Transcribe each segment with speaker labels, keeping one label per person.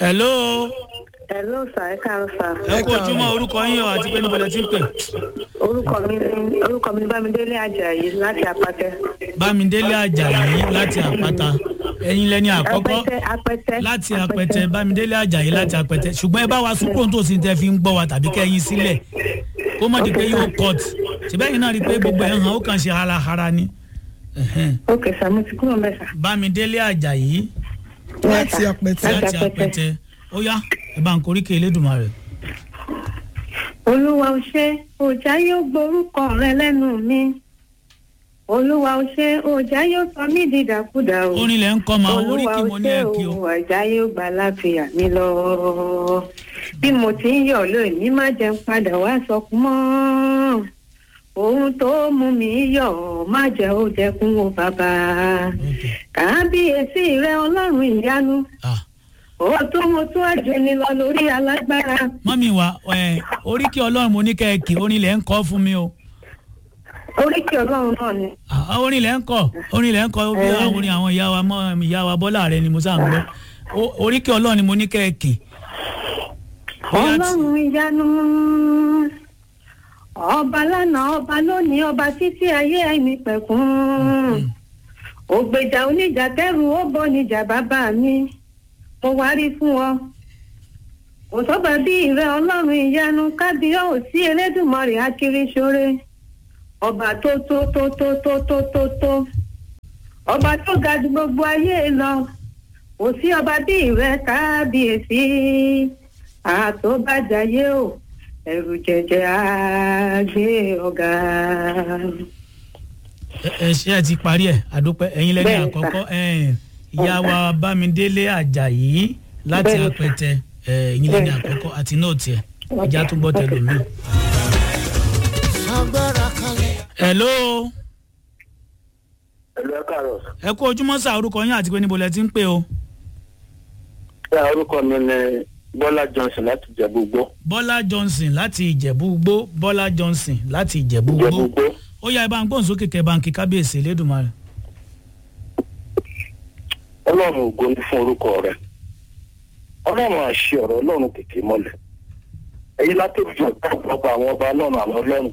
Speaker 1: hello
Speaker 2: Hello sir, ẹ káàárọ̀ sir.
Speaker 1: ẹ kú ojúmọ́ orúkọ yín o àti pé níbo lẹ ti ń pè
Speaker 2: Orúkọ mi ni orúkọ mi ni Bámidélé Àjàyí láti Apátẹ.
Speaker 1: bámidélé àjàyí láti àpáta ẹ̀yin lẹni àkọ́kọ́
Speaker 2: Apẹtẹ Apẹtẹ.
Speaker 1: láti àpẹtẹ bámidélé àjàyí láti àpẹtẹ ṣùgbọ́n ẹ bá wa sún kóńtò sí tẹ fi ń gbọ́ wa tàbí kẹ́yìn sílẹ̀ kó má di pé yóò cut ṣùgbọ́n ẹ̀yin náà rí i pé gbogbo ẹ̀ hàn ó kàn ṣe harahara ni Ẹ̀hẹ́n.
Speaker 2: Ok sir, mo ti kúrò mẹ́sà.
Speaker 1: bámidélé àjàyí
Speaker 3: láti apẹtẹ
Speaker 1: láti àpẹtẹ ó yá ẹ bá ń koríkè elédùnmarè.
Speaker 2: Olúwa ò ṣe òjá yóò gborúkọ rẹ lẹ́nu mi. Olúwa ò ṣe òjá yóò sọ mí dìdàkudà o.
Speaker 1: orin lẹ ń kọ́ ma
Speaker 2: Olúwa
Speaker 1: oríkì
Speaker 2: ò
Speaker 1: mo ní
Speaker 2: ṣe
Speaker 1: ẹ kí o.
Speaker 2: òun àjá yóò gbà láfíà mi lọ. Bí mo ti ń yọ̀ lónìí má jẹun padà wá sọkún mọ́. Ohun tó mú mi yọ̀ má jẹ́ ó jẹkún o bàbá. Kábíyèsí rẹ ọlọ́run ìyanu.
Speaker 1: Ah,
Speaker 2: Ó tún mo tún àjò ni lọ lórí alágbára.
Speaker 1: mọ́mí wa ẹ̀, oríkì ọlọ́run mo ní kẹ́ ẹ kí orin lẹ ń kọ́ fún mi o.
Speaker 2: Oríkì ọlọ́run náà ni.
Speaker 1: Ah, orin lẹ ń kọ orin lẹ ń kọ bí àwọn orin àwọn ìyá wa mọ ìyá wa bọ́lá rẹ ni mo sá ń gbọ́ O- oríkì ọlọ́run ni mo ní kẹ́ ẹ kì. Bóyá tí-
Speaker 2: ọlọ́run ìyanu ọba lánàá ọba lónìí ọba títí ayé ẹni pẹ̀kún ògbèjà oníjà kẹrù ó bọ níjà bàbá mi mo wá rí fún ọ kò sọ́ba bí ìrẹ ọlọ́run ìyanu kábíyọ̀ ò sí elédùnmọ̀rì akiriṣore ọba tó tó tó tó tó tó tó tó ọba tó ga ju gbogbo ayé lọ kò sí ọba bí ìrẹ kábíyèsí àtọ́bàjáyé o ẹ̀rù jẹjẹ àgbé ọ̀gá.
Speaker 1: ẹ- ẹ ṣe ẹ ti parí ẹ àdúpẹ́ ẹ̀yin lẹ́ni
Speaker 2: Bẹ́ẹ̀ni,
Speaker 1: àkọ́kọ́ ẹ̀, ìyá wa bámidélé àjàyí láti
Speaker 2: Bẹ́ẹ̀ni, sà.
Speaker 1: àpẹtẹ ẹ̀, ẹ̀yin lẹ́ni
Speaker 2: Bẹ́ẹ̀ni.
Speaker 1: àkọ́kọ́ àti náà tiẹ̀ ẹja tó gbọ́ tẹlómi. hello
Speaker 4: ẹ̀lú ẹ̀ káàárọ̀
Speaker 1: ẹ kú ojúmọ́ sá orúkọ yín àti pé níbo lẹ ti ń pè o.
Speaker 4: ṣé orúkọ mi ni bọ́lá johnson láti jẹ̀bú gbó
Speaker 1: bọ́lá johnson láti ìjẹ̀bú gbó bọ́lá johnson láti ìjẹ̀bú
Speaker 4: jẹ̀bú
Speaker 1: gbó
Speaker 4: gbó
Speaker 1: ó yá ẹ bá ń gbóhùn sókè kẹ bá ń kí kábíyèsí elédùnmarè.
Speaker 4: ọlọ́run ògo ní fún orúkọ rẹ̀ ọlọ́run àṣẹ ọ̀rọ̀ ọlọ́run kìkì mọ́lẹ̀ èyí látòjú ọ̀pọ̀lọpọ̀ àwọn ọba ọlọ́run àwọn ọlọ́run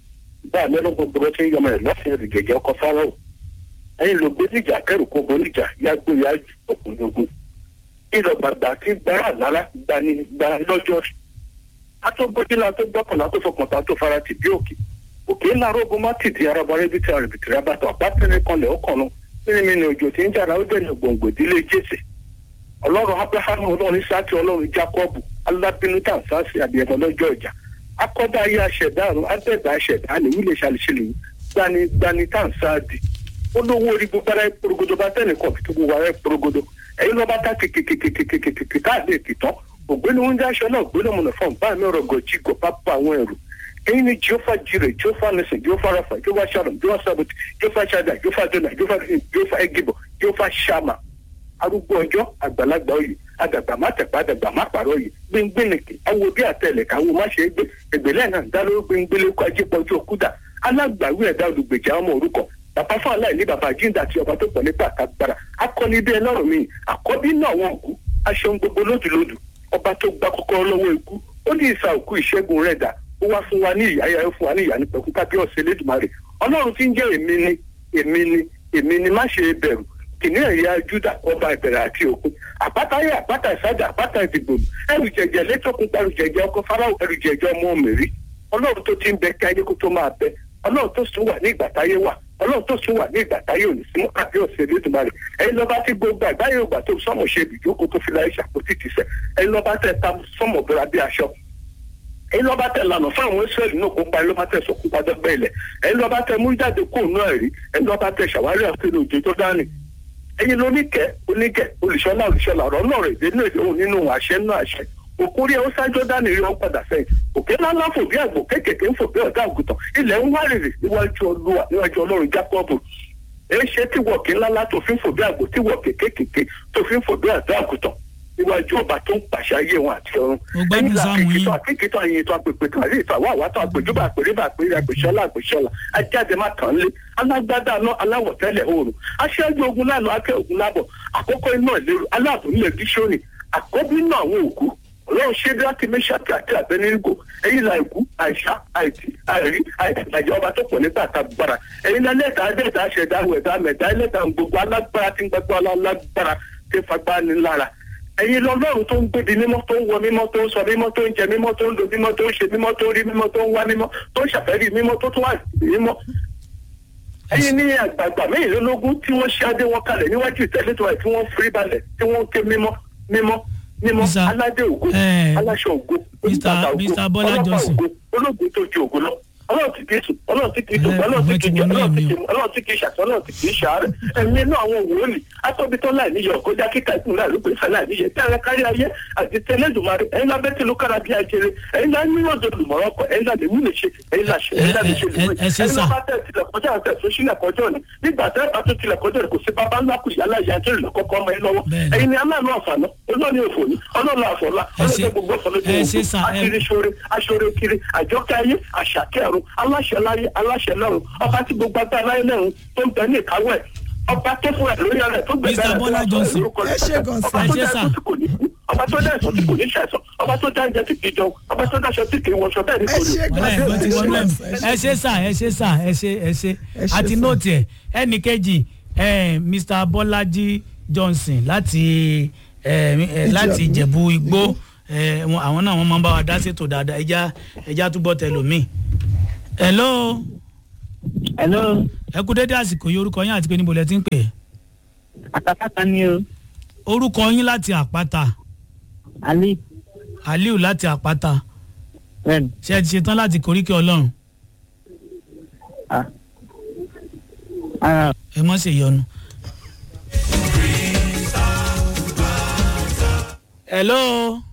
Speaker 4: bá mi ló gbogbo bó ṣe ń yọmọ rẹ̀ lọ́sìn ìrìgẹ̀jẹ̀ ọkọ̀ fáráò ẹ̀yin ló gbé níjà kẹrù kó boníjà yágbó yá òkùnrin ogun ìlọgbàgbà tí gbára lára gbani gba lọ́jọ́ atógbójúlá tó gbọ́kànlá tó fọkàntà tó fara tì bí òkè òkè ńlá rógun má tìdí arabarẹ bí tí arìbìtì rẹ bá tọ àpátẹrẹ kanlẹ̀ ó kànnú nínú mi ni òjò tí ń jàrá ó dẹ̀nà gbòǹgbò ìdílé jésè ọlọ́run abrahamu ọlọ́run isaki ọlọ́run jacobu alábínú tàǹsáàsì àbíyẹmọ lọ́jọ́ ìjà akọ́dá ayé aṣẹ̀dá àrùn adẹ́gbà aṣẹ̀dá ni wílé ṣàlìṣẹlẹ̀ gbani gbani tàǹsáàdì olówó orí gbogbo ara ìporogodo bá tẹ̀lé kan fi tó gbogbo ara ìporogodo ẹ̀yin lọ́ba tá kìkìkìkìkìkìkì káàdé ìkìtàn ògbéni oúnjẹ aṣọ náà gbéni ọmọ nìfọ̀n bá mi ọ̀rọ̀ gọ̀jì gọ̀ pápá àwọn ẹ̀rù ẹ̀yin ni jehova jire jehova nisin jehova rafa jehova sharon jehova saboti jehova shada jehova dona jehova jehova egibo jehova shama arúgbó ọjọ́ àgbàlagbà oyè àdàgbà má tẹ̀pá àdàgbà má pàrọ̀ oyè gbẹngbẹ̀nìkì awo bí àtẹlẹ̀ káwo má ṣe é gbé ẹgbẹ̀lẹ́ náà dá lórí gbẹngbẹ̀lẹ́ kó ajé pọ̀jù òkúta alágbàwí ẹ̀dá olùgbèjà ọmọ orúkọ bàbá fún aláìní bàbá jíǹda àti ọba tó pọ̀ nípa àtàgbàrà akọni bí ẹlọ́run mi àkọ́bí náà wọn kú aṣọ gbogbo lódùlódù ọba tó gba kọ́kọ́rọ́ lọ́wọ́ ikú ó ní ìsà òkú ìṣẹ́gun rẹ̀ dà ó wá fún wa ní ìyá ayá fún wa ní ìyá ní pẹ̀kú kábíyọ̀sẹ̀ lẹ́dùnmarè ọlọ́run tí ń jẹ́ èmi ni èmi ni èmi ni má ṣe bẹ̀rù kìnìún ẹ̀yà júdà ọba ìbẹ̀rẹ̀ àti òkun àpáta ayé àpáta ìsájà àpáta ìdìbò ẹrù jẹjẹ létòkun ẹrù jẹjẹ ọkọ fáráwọ ẹrù jẹjẹ ọmọ mèrí ọlọ́run tó ti ń bẹ kí ayé kó tó máa bẹ ọlọ́run tó sùn wà ní ìgbà táyé wà ọlọ́run tó sùn wà ní ìgbà táyé òní sí mọ́ kábíyèsí elédùnmarè ẹ̀yin lọ́ba tí gbogbo àgbáyé ògbà tó sọ́mọ̀ ṣe ibìjókòó tó fi láyé ṣàpótì tìṣẹ́ ẹ̀yin lọ́ba tẹ̀ ta sọ́mọ̀ bọ́ra bí aṣọ ẹ̀yin lọ́ba tẹ̀ lànà fún àwọn israẹli náà kó pa ẹ̀yin lọ́ba tẹ̀ sọ̀kú padà bẹ́ẹ̀ lẹ̀ ẹ̀yin lọ́ba tẹ̀ mú jáde kó nù ẹ̀rí ẹ̀yin lọ́ba tẹ̀ ṣàwárí àfihàn òjò tó dání ẹ̀yin lóníkẹ́ oníkẹ́ olùṣọ́lá olùṣọ́lá ọ̀rọ̀ náà rẹ̀ dénú èdè òun nínú àṣẹ náà àṣẹ òkúrí ẹ̀ ó sájọ́ dání rí wọn padà sẹ́yìn òkè ńláńlá fò bí àgbò kéékèèké ń fò bí ọ̀dà àgùntàn ilẹ̀ ń wárìrì níwájú olúwa níwájú ọlọ́run jákọ́ọ̀bù èé ṣe tí wọ̀kì ńláńlá tó fi ń fò bí àgbò tí wọ̀kì kéékèèké tó fi ń fò bí ọ̀dà àgùntàn níwájú ọba tó ń pàṣẹ ayé wọn àti ọ̀run
Speaker 1: Mo gbádùn sáàmù yín.
Speaker 4: àkìkìtàn àkìkìtàn àyìn ètò àpèpè kan àrí ìtàn àwọn àwátọ àpèjúbà àpèrébà àpèrè àpèṣọlá àpèṣọlá ajáde má tàn lé alágbádá náà aláwọ̀tẹ́lẹ̀ oòrùn aṣáájú ogun lánàá akẹ́ ogun lábọ̀ àkókò iná ìlérò aláàbò nílẹ̀ gíṣónì àkọ́bí náà àwọn òkú ọlọ́run ṣe bí láti mẹ́ṣáàkì àti àbẹ́nírìgò ẹ̀yin là ìkú àìsá àìtì àìrí àìtàjà ọba tó pọ̀ nígbà àtàgbára ẹ̀yin náà lẹ́ẹ̀ta ẹ̀dẹ́ta ṣẹ̀dá ẹ̀dá mẹ̀dá ẹlẹ́ta gbogbo alágbára tí ń gbàgbọ́ alágbára tí ń fagbá ni lára ẹ̀yin lọ́lọ́run tó ń gbébi mímọ́ tó ń wọ mímọ́ tó ń sọ mímọ́ tó ń jẹ mímọ́ tó ń lo mímọ́ tó ń ṣe mímọ́ tó ń rí mímọ́ tó ń wá mímọ́ tó ń ṣàfẹ́rí mímọ́ tó tún wà mímọ́ ẹ̀yin ní àgbààgbà mẹ́rìnlélógún tí wọ́n ṣe adé wọn kalẹ̀ níwájú ìtẹ́lẹ́tọ̀ ẹ̀ tí wọ́n forí balẹ̀ tí wọ́n ké mímọ́ mímọ́ mímọ́
Speaker 1: Mr.
Speaker 4: aládé ògo
Speaker 1: eh,
Speaker 4: aláṣọ ògo
Speaker 1: Mr.
Speaker 4: oníbàtà ògo
Speaker 1: Mr. Bọ́lá
Speaker 4: ọlọ́pàá
Speaker 1: Johnson.
Speaker 4: ògo olóògbé tó ju ògo lọ ọlọ́run tí kìí sùn ọlọ́run tí kìí dùn
Speaker 1: Eh,
Speaker 4: ọlọ́run tí
Speaker 1: ìwé ti
Speaker 4: kìí jẹ
Speaker 1: wọnú
Speaker 4: ọlọ́run tí
Speaker 1: ẹ̀mí
Speaker 4: kìí ọlọ́run tí kìí ṣàtọ́ ọlọ́run tí kìí ṣàárẹ̀ ẹ̀yin inú àwọn wòlíì atọ́bitọ́ láì níyọ kọjá kíkà ìkùn láì ló pèsè láì níyẹ tí ara kárí ayé àti tẹlẹ́dùmarè ẹ̀yin lábẹ́ tí ló kára bí ajere ẹ̀yin lá ní ọ̀dọ̀ lùmọ̀rọ̀ kọ ẹ̀yin lá lè mú lè ṣe ẹ̀yin lá ṣe ẹ̀yin lá lè ṣe
Speaker 1: Eh, eh,
Speaker 4: lùmọ̀
Speaker 1: eh, ṣe
Speaker 4: ẹ̀yin
Speaker 1: sà.
Speaker 4: lá bá tẹ̀ tilẹ̀ kọjá àtẹ̀ tó sílẹ̀ kọjọ́ ni nígbà tẹ́ bá tó tilẹ̀ kọjọ́ ni kò sí bàbá ńlá kù yálà ìyá tó lè kọ́kọ́ ọmọ yín lọ́wọ́
Speaker 1: Bẹ́ẹ̀ni.
Speaker 4: ẹ̀yin ni aláàánú àfààná olóòní òfò ni ọlọ́ọ̀lá àfọ̀lá
Speaker 1: Ẹ ṣe-
Speaker 4: ọlọ́ọ̀dẹ gbogbo ọ̀fọ̀ lójú
Speaker 1: ẹ ṣe sà, ẹ-
Speaker 4: àkiri sore aṣore kiri àjọkẹ́ ayé àṣàkẹ́ ọ̀run aláṣẹ láyé aláṣẹ lọ́run ọba tí gbogbo agbára láyé lẹ́run tó ń bẹ ní ìkáwọ́ ẹ̀ ọba tó fún ẹ lórí ẹ̀ tó gbẹ̀gbẹ̀
Speaker 1: Mr.
Speaker 4: rẹ̀
Speaker 1: Bọ́lá
Speaker 4: tó
Speaker 1: Johnson.
Speaker 4: lórúkọ rẹ̀.
Speaker 3: Ẹ ṣé gan sà.
Speaker 4: ọba tó
Speaker 1: Ẹ ṣé
Speaker 4: dá
Speaker 1: sà.
Speaker 4: ẹ̀sọ́ tí kò ní kú ọba tó dá ẹ̀sọ́ tí kò ní ṣàìsàn ọba tó dá ẹ̀jẹ̀ tí kì í jẹun ọba tó dáṣọ tí kì í wọṣọ bẹ́ẹ̀ ni
Speaker 3: Ẹ
Speaker 4: kò ní.
Speaker 3: ṣé gan
Speaker 1: wọlé
Speaker 3: sà.
Speaker 1: ìwé ti wọnú ẹ̀mí
Speaker 3: Ẹ ṣé
Speaker 1: ẹ ṣe sà ẹ ṣe sà ẹ ṣe ẹ ṣe
Speaker 3: Ẹ ṣé
Speaker 1: àti
Speaker 3: sà.
Speaker 1: nóòtì ẹ ẹnì kejì eh, Mr. Bọ́lájí Johnson láti eh, eh, láti Ìjẹ̀bú Igbó eh, wọn- àwọn náà wọ́n máa ń bá wa dá ṣètò dáadáa ẹja ẹja túbọ̀ tẹlòmíì. hello
Speaker 5: hello
Speaker 1: ẹ kú dédé àsìkò yìí orúkọ yín àti pé níbo lẹ ti ń pè é
Speaker 5: àtàkàtà ni o
Speaker 1: orúkọ yín láti àpáta
Speaker 5: ali
Speaker 1: Aliu láti àpáta
Speaker 5: bẹ́ẹ̀ni
Speaker 1: ṣé ẹ ti ṣetán láti koríkẹ́ Ọlọ́run
Speaker 5: ah ah
Speaker 1: ẹ mọ̀ ṣe yọnu. hello